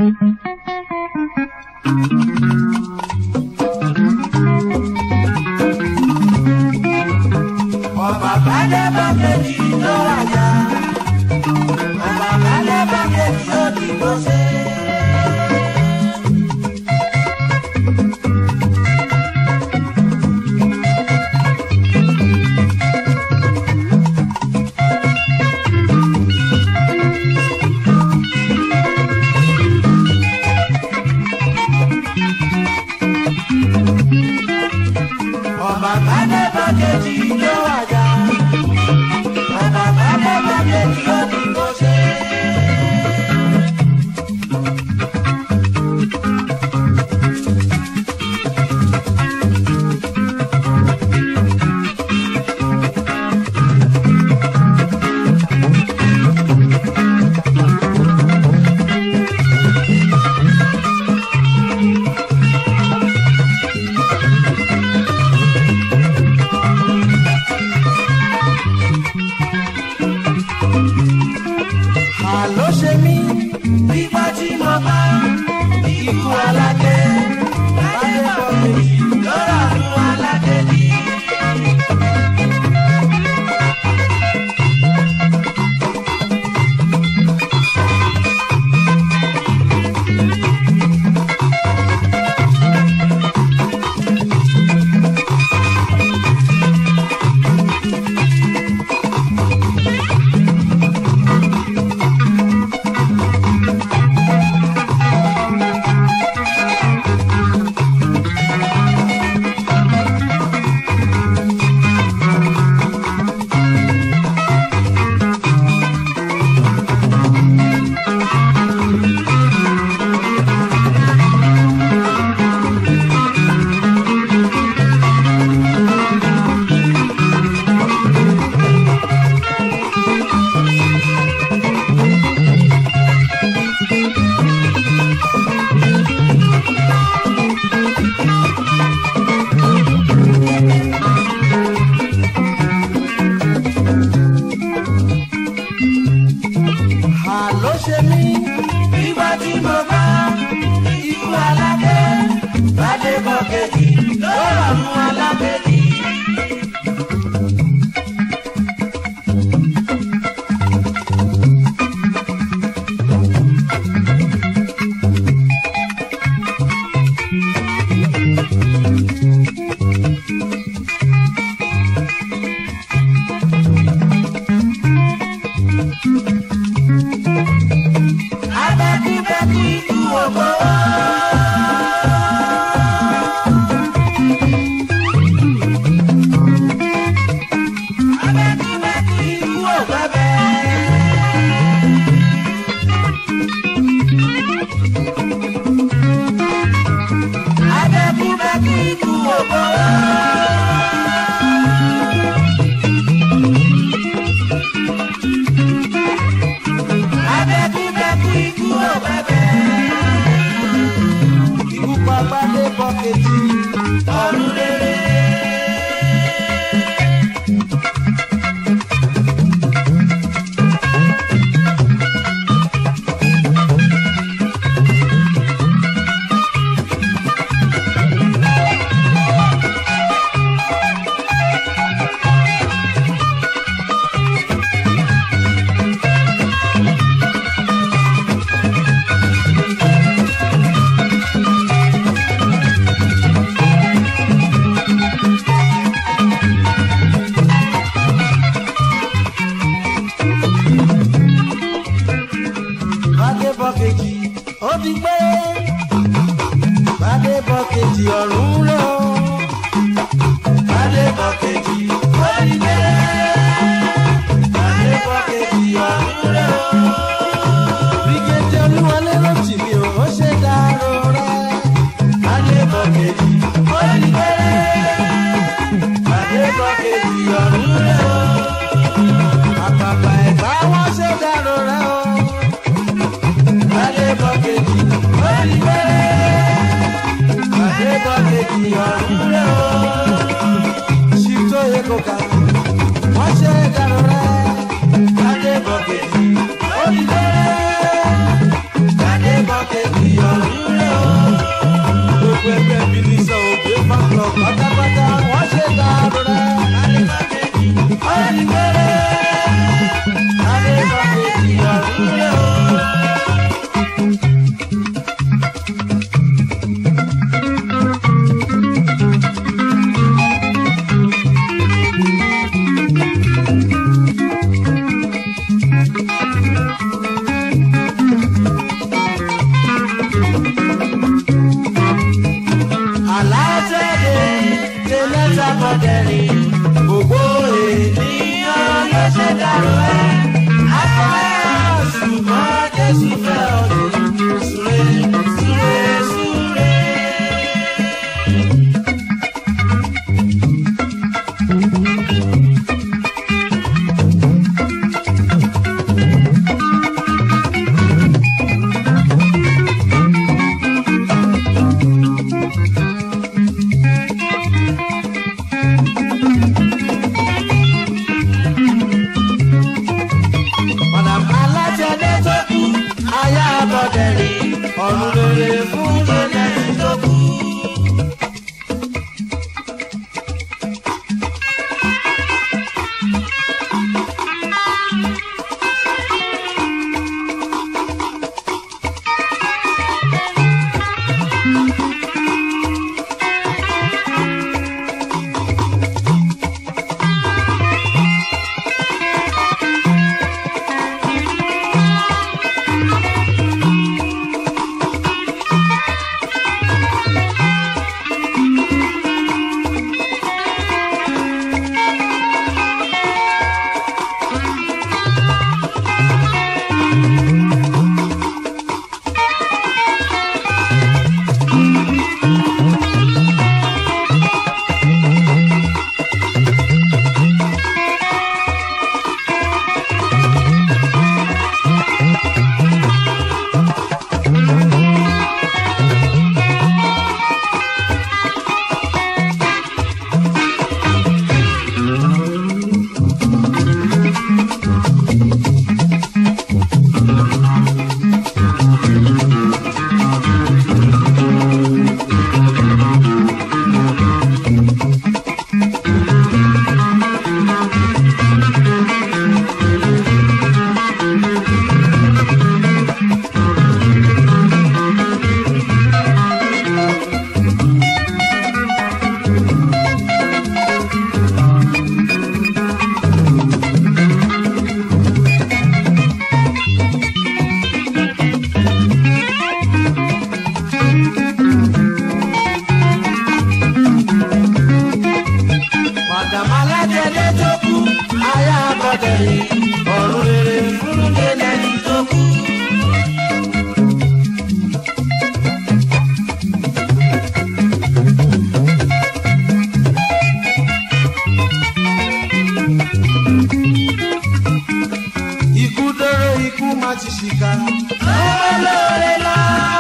ọba balẹ̀ bá kejì ló wájà ọba balẹ̀ bá kejì ó dìbò ṣe. ọba balẹ̀ bá kejì ló wájà ọba balẹ̀ bá kejì ó dìbò ṣe. àló ṣe mí nígbà tí mo bá ikú aládé láyé bọ̀ méjì lọ́rọ̀ fún aládé ní. àló ṣe mí nígbà tí mo bá ikú aládé láyé bọ̀ kejì lọ́rọ̀ fún aládé ní. abẹ́kúbẹ́kú ikú ògbó. abẹ́kúbẹ́kú ikú ògbẹ́bẹ́. abẹ́kúbẹ́kú ikú ògbó. abẹ́kúbẹ́kú ikú ògbẹ́bẹ́. ikú pa gbadé bọ́kẹ́tì ọ̀run rere. Bádé bọ́kejì ó ti gbé. Bádé bọ́kejì ọ̀run lọ. Bádé bọ́kejì ó ti gbé. Bádé bọ́kejì ọ̀run lọ. Bígẹ́tì olúwọlé ló tì mí o, ó ṣe dárò rẹ̀. Bádé bọ́kejì ó ti gbé. Bádé bọ́kejì ọ̀run lọ. Àpàpà ẹ̀gbá wọ́n ṣe dárò rẹ̀ o. Adébọ̀kejì orí bẹ́ẹ̀. Adébọ̀kejì ọ̀run rẹ̀ o. Ṣìtò Ekoka, wọ́n ṣe dànù rẹ̀. Adébọ̀kejì orí bẹ́ẹ̀. kejì ọ̀run rẹ̀ o. Gbogbo ẹgbẹ́ mi ní sọ òbí fáńlọ pátápátá wọ́n ṣe dàrú rẹ̀. Adébá kejì ọ̀run rẹ̀. Adébá kejì ọ̀run rẹ̀ o. alátẹ̀dẹ̀ tẹ̀lẹ́ta bọ̀dẹ̀rì gbogbo ènìyàn ló ṣe dàrú ẹ̀. afẹ́ ṣùgbọ́n jésù fẹ́ ọdún súré súré súré. Madam alájẹdẹ tó kú aya bọ̀dẹ̀rì ọ̀run rere fún lẹ́lẹ́sì tó kú. Madam alájẹdẹ tó kú aya bọ̀dẹ̀rì ọ̀run rere fún lẹ́lẹ́sì tó kú. Ikú dóró ikú má ti ṣìkà. Olóore lọ.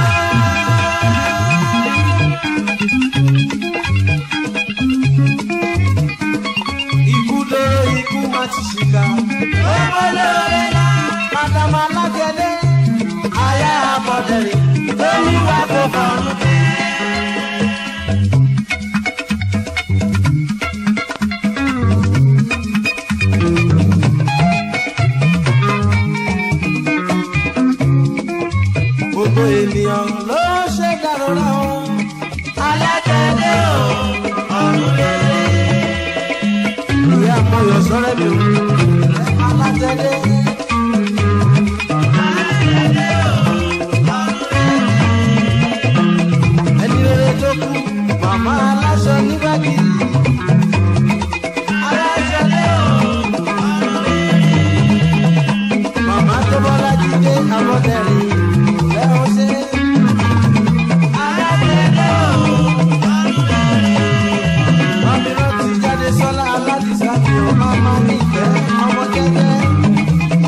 Ikú dóró ikú má ti ṣìkà. Olóore lọ. Madam alájẹdẹ aya bọ̀dẹ̀rì olúwa kò fọ̀rùn dé. gbogbo ènìyàn ló ṣe dàrúra o. alájẹdẹ o ọ̀run rere. ìyá àmọyọ sọrẹ mi o. alájẹdẹ. alájẹdẹ o ọ̀run rere. ẹni rere tó kú màmá aláṣọ nígbàgì. alájẹdẹ o ọ̀run rere. màmá tó bọ́lá jíde àbọ̀tẹ̀rìn lẹ́hìn ṣe. alájẹdẹ o ọ̀run rere. Mami rántí jáde sọ́lá aládìsá mi ò máa máa nífẹ̀ẹ́ ọmọ jẹ́jẹ́.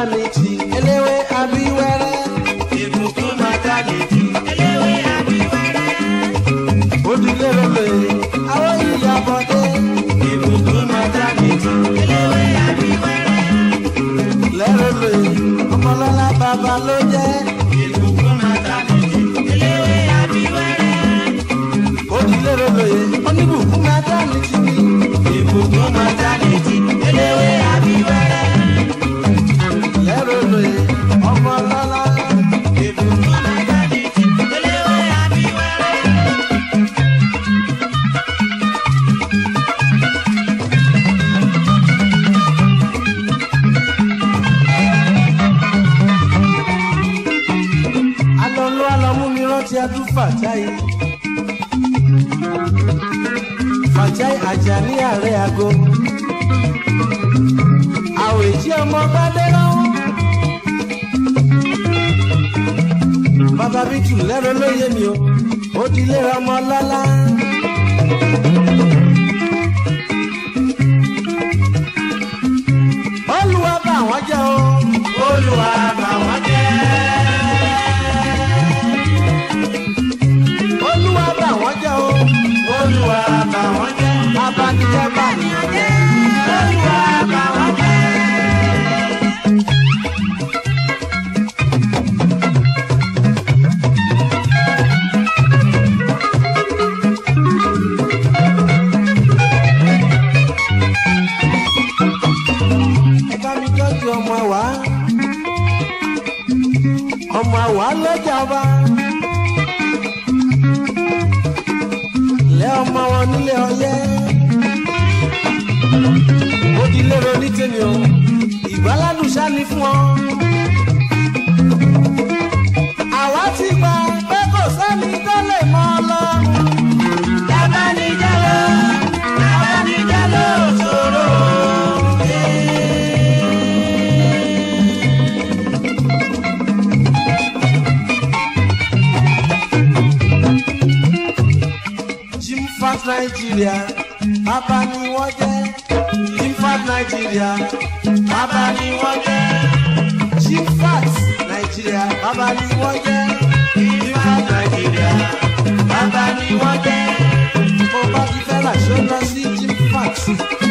maternity eléwé abíwẹ́rẹ́. ìbùkún maternity eléwé abíwẹ́rẹ́. Odile rere àwọn ìyàbọ̀dé. ìbùkún maternity eléwé abíwẹ́rẹ́. Lẹ́rẹ̀lẹ̀ ọmọlọ́lá bàbá ló jẹ́. ìbùkún maternity eléwé abíwẹ́rẹ́. Odile rere oníbùkún maternity ni. ìbùkún maternity eléwé abíwẹ́rẹ́. Lẹ́rẹ̀lẹ̀ ọmọlọ́lá. ìbùkún maternity eléwé abíwẹ́rẹ́. Alọ́lọ́ alọ́mú mi rántí adún Fàjáì. Fàjáì Àjàní ààrẹ àgọ́. Àwèjì ọmọ gbádé rán. Bàbá mi tù lẹ́rọ lóye mi o, ó di lé ọmọ lọ́lá. Olúwa bá wọn jẹ́ o. olúwa bá wọn jẹ́. Olúwa bá wọn jẹ́ o. olúwa bá wọn jẹ́. Abanijẹ́ bá nìyàn jẹ́. olúwa bá wọn jẹ́. ẹ bá mi tọ́jú ọmọ àwa ọmọ àwa lọ́jà ọba lẹ́ ọmọ wọn nílé ọyẹ́ ó di lérò ní tèmi o ìgbáládùn sáni fún ọ. àwa ti gbà pé kò sẹ́ni tó lè mọ ọlọ́run. Abanijalo, abanijalo ṣòro. Jim Fat Nigeria, bàbá ni wọ́n jẹ́. Jim Fat Nigeria, bàbá ni wọ́n jẹ́. Jim Fat Nigeria, bàbá ni wọ́n jẹ́. Jim Fat Nigeria, bàbá ni wọ́n jẹ́. Mo bá ti fẹ́ rà ṣó lọ sí Jim Fat.